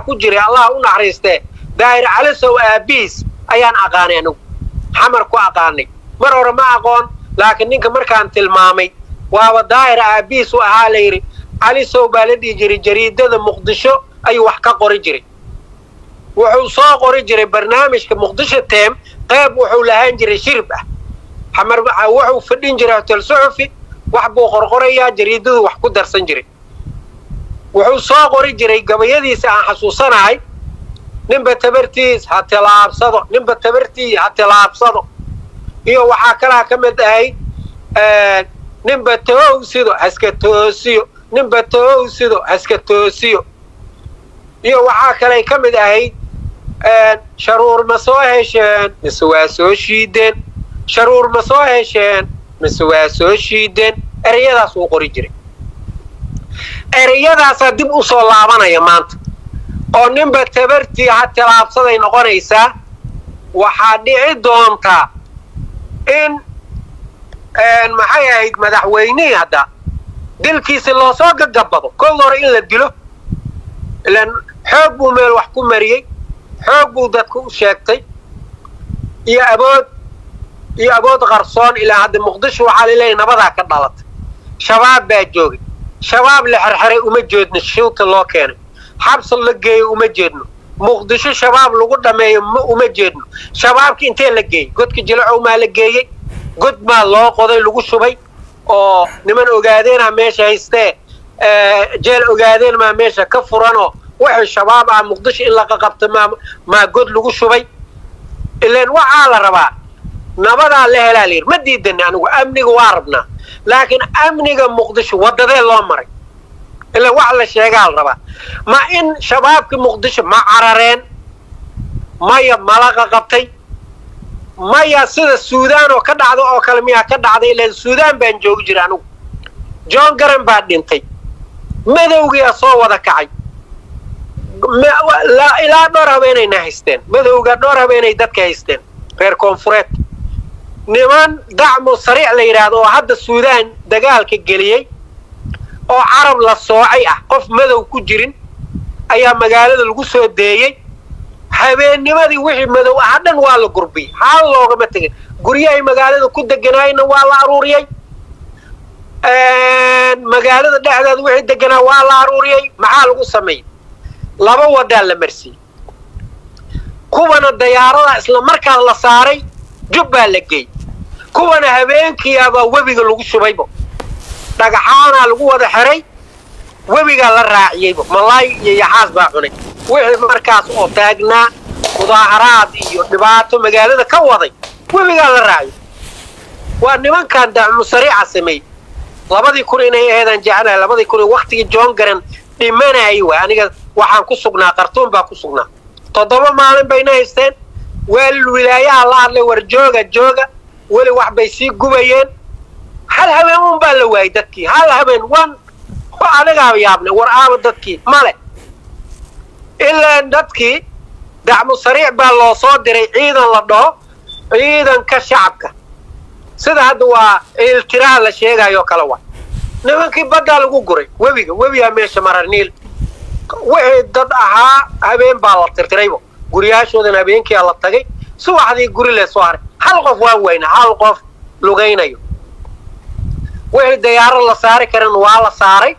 ku jiray allah u naxariistee daahir calisow aabiis ayaan aqaanay anigu xamar ku aqaanay mar hore ma aqoon laakiin ninka markaan tilmaamay waaba daahir aabiis u ahaa la yidhi calisow baa la dhihi jiray jariidada muqdisho ayuu wax ka qori jiray wuxuu soo qori jiray barnaamijka muqdisho teem qayb wuxuu lahaan jiray shirib ah xamar wuxuu fadhin jiray hotel suxufi wax buu qorqorayaa jariidadu wax ku darsan jiray wuxuu soo qori jiray gabayadiisa aan xasuusanahay ninba tabartiis ha tilaabsado ninba tabartii ha tilaabsado iyo waxaa kalaa ka mid ahayd ninba toowsido haska toosiyo ninba toowsido haska toosiyo iyo waxaa kalay ka mid ahayd sharuur ma soo hesheen mise waa soo shiideen sharuur ma soo hesheen mise waa soo shiideen ereyadaas wuu qori jiray ereyadaasaa dib u soo laabanaya maanta oo ninba tabartii ha tilaabsaday noqonaysaa waxaa dhici doontaa in maxay ahayd madaxweynihii hadda dilkiisi loosoo gagabado kow hore in la dilo ilaan xoog buu meel wax ku mariyey xoog buu dadka u sheegtay iyo abood iyo abood qarsoon ilaa hadda muqdisho waxaa laleeyahy nabadaa ka dhalatay shabaab baa joogay shabaab la xerxeray uma jeedno shilta loo keenay xabsa la geeyo uma jeedno muqdisho shabaab lagu dhammeeyo uma jeedno shabaabka intee la geeyey godka jilacow maa la geeyey god maa loo qoday lagu shubay oo niman ogaadeenaa meesha haystee jeel ogaadeen maa meesha ka furanoo waxay shabaab ah muqdisho in laqa qabta maa maa god lagu shubay ilaan waxaa la rabaa nabadaa la helaa layidhi ma diidani anigu amniga waa rabnaa laakiin amniga muqdisho waddadee loo maray ilaan wax la sheegaa la rabaa ma in shabaabka muqdisho ma carareen maya malaqa qabtay maya sida suudaan oo ka dhacda oo kale miyaa ka dhacday ilaan suudaan baan joogi jira anigu john garan baa dhintay madowgiyaa soo wada kacay ilaa dhowr habeenayna haysteen madowga dhowr habeenay dadka haysteen reer koonfureed niman dacmu sariic la yidhaahdo oo hadda suudaan dagaalka geliyey oo carab la soocay ah qof madow ku jirin ayaa magaalada lagu soo deeyey habeennimadii wixii madow aha dhan waa la gurbiyey xaal loogama tegin guryahay magaalada ku deganaayna waa la aruuriyey magaalada dhexdeeda wixii deganaa waa la aruuriyey maxaa lagu sameeyey laba wadaa la marsiiyey kuwana dayaarada isla markaa la saaray jub baa la geeyey kuwana habeenkiiabaa webiga lagu shubaybo dhagaxaanaa lagu wada xiray webigaa la raaciyeybo malaay iyo yaxaas baa cunay wixii markaas oo taagnaa mudaaharaad iyo dhibaato magaalada ka waday webigaa la raaciyo waa nimankan dacmu sariica sameeyey labadii kun inay aheedaan jeclahay labadii kun waktigii john garan dhimanayay waay aniga waxaan ku sugnaa qartuun baa ku sugnaa toddoba maalin bayna haysteen weel wilaayaha la hadlay war jooga jooga weli wax bay sii gubayeen hal habeen un baa la waayey dadkii hal habeen wan anigaaba yaabnay war aaba dadkii male ilaa dadkii dacmu sariic baa loo soo diray ciidan la dhaho ciidanka shacabka sida hadda waa iltiraa la sheegaayoo kale waa nimankii baddaa lagu guray webiga webigaa meesha mara niil wixii dad ahaa habeen baa la tirtiraybo guryaashoodan habeenkiia la tagay subaxdii guri lee soo haray hal qof waan wayna hal qof lugaynayo wixii dayaaro la saari karan waa la saaray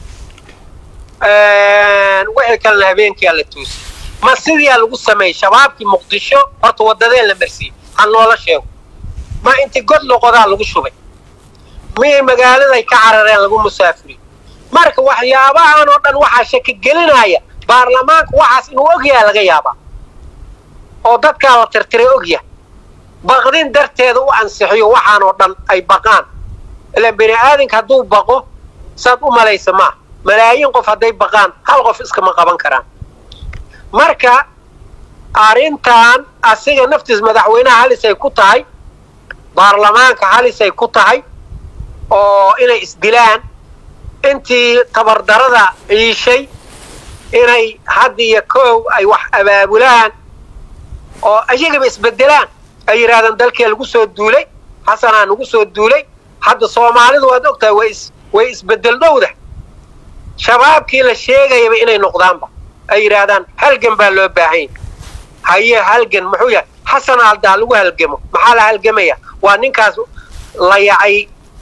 wixii kalena habeenkiia la toosiyey ma sidiyaa lagu sameeyey shabaabkii muqdisho horta waddadeen la marsiiyey ha noola sheego ma intii god loqodaa lagu shubay miyay magaaladay ka carareen lagu musaafiriy marka waxyaabahan oo dhan waxaa shaki gelinaya baarlamaanka waxaas inuu ogyaha laga yaabaa oo dadkaa la tirtiray ogyaha baqdin darteeda u ansixiyo waxaan oo dhan ay baqaan ilaan bini aadamka hadduu baqo saad u malaysa maaha malaayiin qof hadday baqaan hal qof iskama qaban karaan marka arrintan asiga naftiis madaxweynaha halisay ku tahay baarlamaanka halisay ku tahay oo inay isdilaan intii tabardarada ciishay inay hadda iyo koow ay wax abaabulaan oo ayagaba isbedelaan ay yidhahdaan dalkee lagu soo duulay xasanaa nagu soo duulay hadda soomaalidu waad og tahay way is way isbedel dhowda shabaabkii la sheegayaba inay noqdaanba ay yidhaahdaan halgan baa loo baahanya haye halgan muxuu yahay xasan aldaa lagu halgamo maxaa la halgamaya waa ninkaas la yacay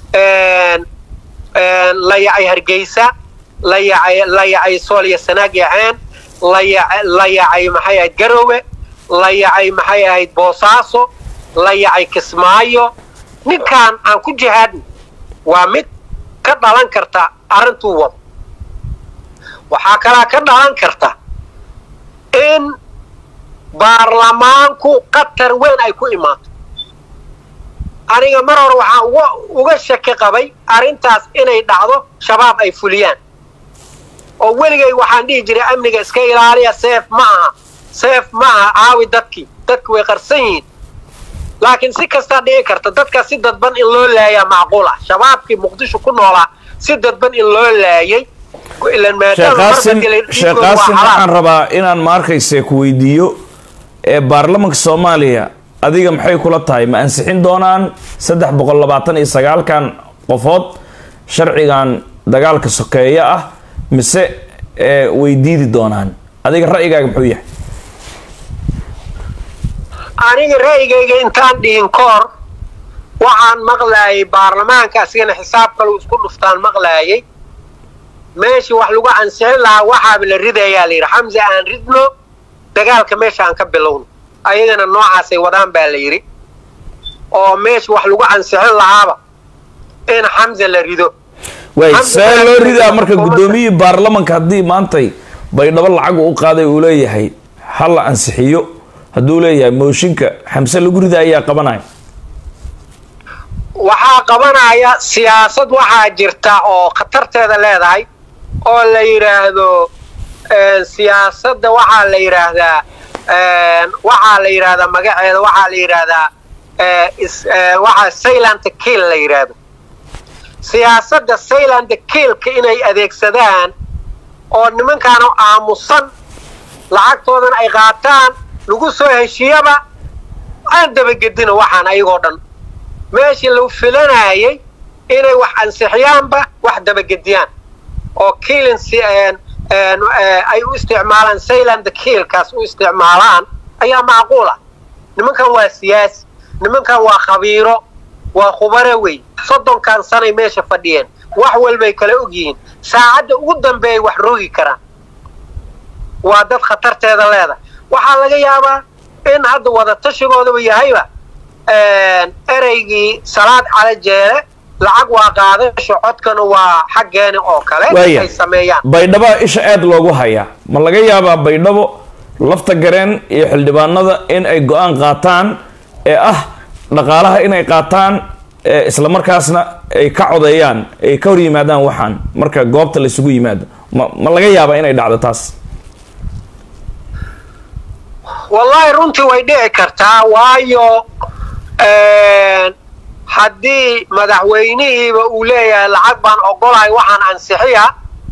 la yacay hargeysa la yacay la yacay sool iyo sanaag iyo ceen la yaca la yacay maxay ahayd garowe la yacay maxay ahayd boosaaso la yacay kismaayo ninkan aan ku jihaadno waa mid ka dhalan karta arrintuu wado waxaa kalaa ka dhalan karta in baarlamaanku qatar weyn ay ku imaato aniga mar hore waxaan uga uga shaki qabay arrintaas inay dhacdo shabaab ay fuliyaan oo weligay waxaan dhihi jiray amniga iska ilaaliya seef ma aha seef ma aha caawi dadkii dadki way qarsan yihiin laakiin si kastaa dhici karta dadka si dadban in loo laayaa macquul ah shabaabkii muqdisho ku noolaa si dadban in loo laayay sheekh qaasim sheekh qaasim waxaan rabaa inaan ma arkayse ku weydiiyo ee baarlamanka soomaaliya adiga maxay kula tahay ma ansixin doonaan saddex boqol labaatan iyo sagaalkan qofood sharcigan dagaalka sokeeya ah mise way diidi doonaan adiga ra'yigaaga muxuu yahay aniga ra'yigayga intaan dhihin koor waxaan maqlaayay baarlamaanka asigana xisaab kalu isku dhuftaan maqlaayay meeshii wax lagu ansixin lahaa waxaaba la ridayaa la yidhi xamse aan ridno dagaalka meesha aan ka bilowno ayagana noocaasay wadaan baa la yidhi oo meesha wax lagu ansixin lahaaba in xamse la rido way see loo ridaa marka guddoomiyihii baarlamanka haddii maantay baydhabo lacagu u qaaday uu leeyahay ha la ansixiyo hadduu leeyahay mooshinka xamse lagu rida ayaa qabanaya waxaa qabanaya siyaasad waxaa jirta oo khatarteeda leedahay oo la yidhaahdo siyaasadda waxaa la yidhaahdaa waxaa la yidhaahdaa magaceeda waxaa la yidhaahdaa waxaa sayland kiil la yidhaahdo siyaasadda sayland kiilka inay adeegsadaan oo nimankaana aamusan lacagtoodan ay qaataan lagu soo heshiiyaba aan dabagedino waxaan ayagoo dhan meeshii lagu filanayay inay wax ansixiyaanba wax dabagediyaan oo kiilin ay u isticmaalaan sayland kiilkaas u isticmaalaan ayaa macquul ah nimankan waa siyaasi nimankan waa khabiiro waa khubare wey soddonkan sanay meesha fadhiyeen wax walbay kala ogyihiin saacadda ugu dambeeyay wax rogi karaan waa dad khatarteeda leedahay waxaa laga yaabaa in hadda wada tashigoodaba yahayba ereygii salaad cala jeele lacag waa qaadasho codkana waa xaggeeni oo kale ay sameeyaan baydhaba isha aad loogu hayaa ma laga yaabaa baydhabo lafta gareen iyo xildhibaanada in ay go-aan qaataan ee ah dhaqaalaha inay qaataan isla markaasna ay ka codeeyaan ay ka hor yimaadaan waxaan marka goobta laysugu yimaado ma ma laga yaabaa inay dhacdo taas wallaahi runtii way dhici kartaa waayo haddii madaxweynihiiba uu leeyahay lacag baan ogolahay waxaan ansixiya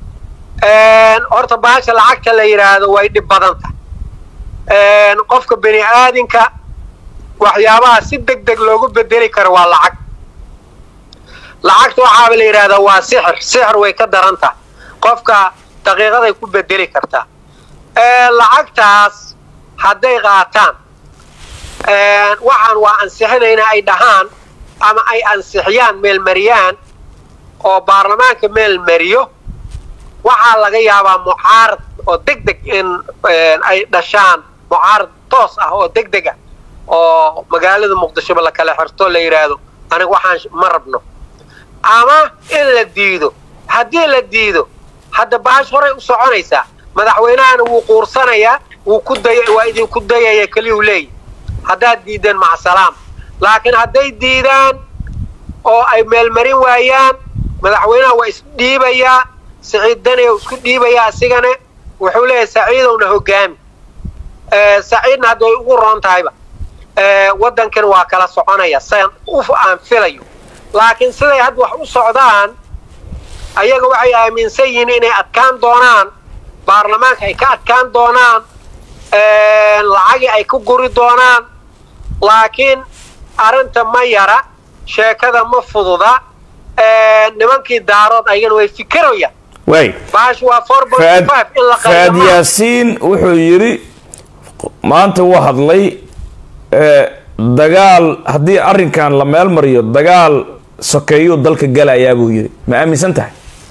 horta baasha lacagta la yidhaahdo way dhib badanta qofka bini aadinka waxyaabaha si deg deg loogu bedeli karo waa lacag lacagta waxaaba la yidhahdaa waa sixir sixir way ka daran tahay qofka daqiiqaday ku bedeli kartaa lacagtaas hadday qaataan waxaan waa ansixinayna ay dhahaan ama ay ansixiyaan meelmariyaan oo baarlamaanka meelmariyo waxaa laga yaabaa mucaarad oo deg deg in ay dhashaan mucaarad toos ah oo deg deg ah oo magaalada muqdishoba la kala xirto la yidhaahdo aniga waxaan ma rabno ama in la diido haddii la diido hadda baash horay u soconaysaa madaxweynahana wuu quursanayaa wuu ku day waa idinku dayaya keliyuu leeyahy haddaad diideen macsalaam laakiin hadday diidaan oo ay meelmarin waayaan madaxweynaha waa isdhiibayaa saciid daniya isku dhiibayaa isigane wuxuu leeyahay saciidowna hogaami saciidna hadda way ugu roon tahayba waddankan waa kala soconaya san uf aan filayo laakiin siday hadda wax u socdaan ayaga waxay aaminsan yihiin inay adkaan doonaan baarlamaanka ay ka adkaan doonaan lacagii ay ku guri doonaan laakiin arrinta ma yara sheekada ma fududa nimankii daarood ayagana way fikirayaan waay baash waa four point faad five in la faad qariyo yaasiin wuxuu yidhi maanta wuu hadlay ee, dagaal haddii arrinkan la meel mariyo dagaal sokeeyuu dalka galayaa buu yidhi ma aaminsan tahay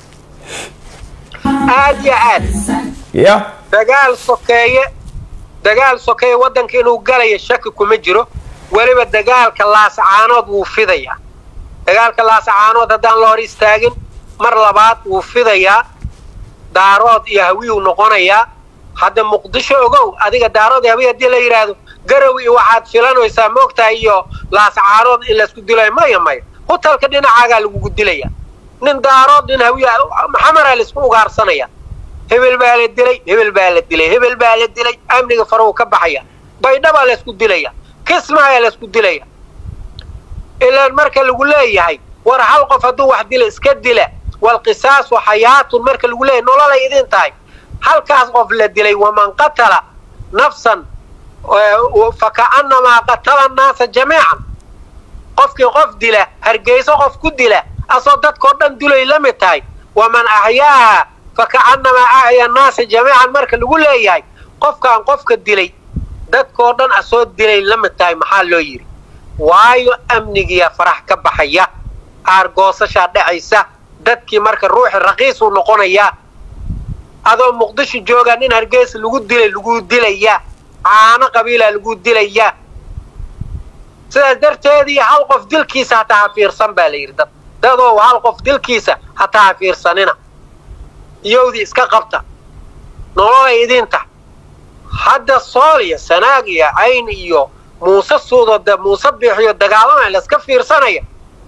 aad iyo aad ya dagaal sokeeye dagaal sokeeye waddanka inuu galayo shaki kuma jiro weliba dagaalka laasacaanood wuu fidayaa dagaalka laasacaanood haddaan la hor istaagin mar labaad wuu fidayaa daarood iyo hawiyuu noqonayaa hadda muqdisho ogow adiga daarood iyo hawiy haddii la yidhaahdo garow iyo waxaad filanaysaa moogtahay iyo laasacaanood in laysku dilayo maya maya hutalka dhinacaagaa lagugu dilaya nin daarood nin hawiya maxamaraa laisku ugaarsanaya hebel baa la dilay hebel baa la dilay hebel baa la dilay amniga faruu ka baxaya baydhabaa laysku dilaya kismaayaa laysku dilaya ilaan marka lagu leeyahay war hal qof hadduu wax dila iska dila walqisaasu xayaatun marka lagu leeyahay nololay idin tahay halkaas qof la dilay waman qatala nafsan faka'annamaa qatala annaasa jamiican qofkii qof dila hargeyso qof ku dila asoo dadkao dhan dulay la mid tahay waman axyaaha faka'annamaa axya annaasa jamiican marka lagu leeyahay qofkaan qofka dilay dadkoo dhan asoo dilay la mid tahay maxaa loo yidhi waayo amnigiya farax ka baxaya aargoosashaa dhacaysa dadkii marka ruuxi raqiisuu noqonayaa adoo muqdisho joogaa nin hargeysa lagu dilay lagu dilayaa caano qabiilaa lagu dilayaa sidaas darteedii hal qof dilkiisa hataa ha fiirsan baa la yidhi dad dadow hal qof dilkiisa hataa ha fiirsanina iyowdii iska qabta nololay idinta hadda sool iyo sanaag iyo cayn iyo muuse suudo muuse biixiyo dagaalamaya layska fiirsanaya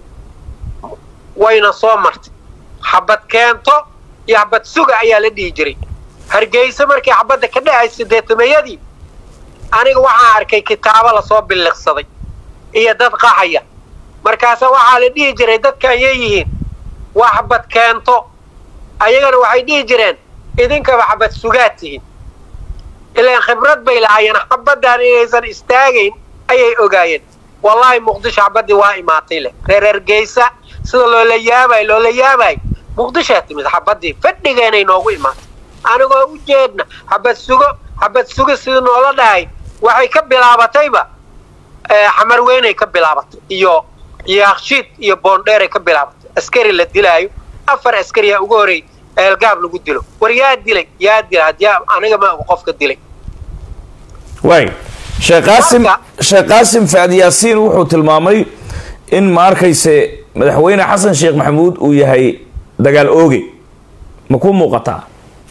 wayna soo martay xabad keento iyo xabad suga ayaa la dhihi jiray hargeysa markii xabadda ka dhacay sideetamayadii aniga waxaan arkay kitaabo lasoo billiqsaday iyo dad qaxaya markaase waxaa la dhihi jiray dadkan yeeyihiin waa xabad keento ayagana waxay dhihi jireen idinkaba xabad sugaad tihiin ilaan khibrad bay lahaayeen xabaddan inaysan istaagayn ayay ogaayeen wallaahi muqdisho xabaddii waa imaatay leh reer hargeysa sida loola yaabay loola yaabay muqdishaa timid xabaddii fadhigeenay noogu imaatay anigoo u jeedna xabad sugo xabad sugo sidii noola dhahay waxay ka bilaabatayba xamar weynay ka bilaabatay iyo iyo akshiid iyo boondheeray ka bilaabatay askari la dilaayo afar askariyaa ugu horey eelgaab lagu dilo war yaa dilay yaa dila hadyaa aniga ma qofka dilay waay sheekh qaasim sheekh qaasim faad yaasiin wuxuu tilmaamay in ma arkayse madaxweyne xasan sheekh maxamuud uu yahay dagaal ooge ma ku muuqataa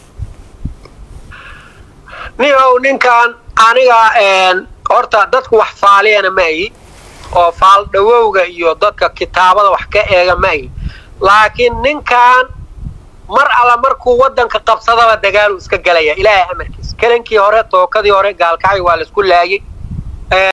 niow ninkan aniga horta dadku wax faaliyana ma ayi oo faal dhawowga iyo dadka kitaabada wax ka eega ma ayi laakiin ninkan mar alla markuu waddanka qabsadaba dagaaluu iska galaya ilaahay amarkiisa kelankii hore tookadii hore gaalkacay waa laisku laayay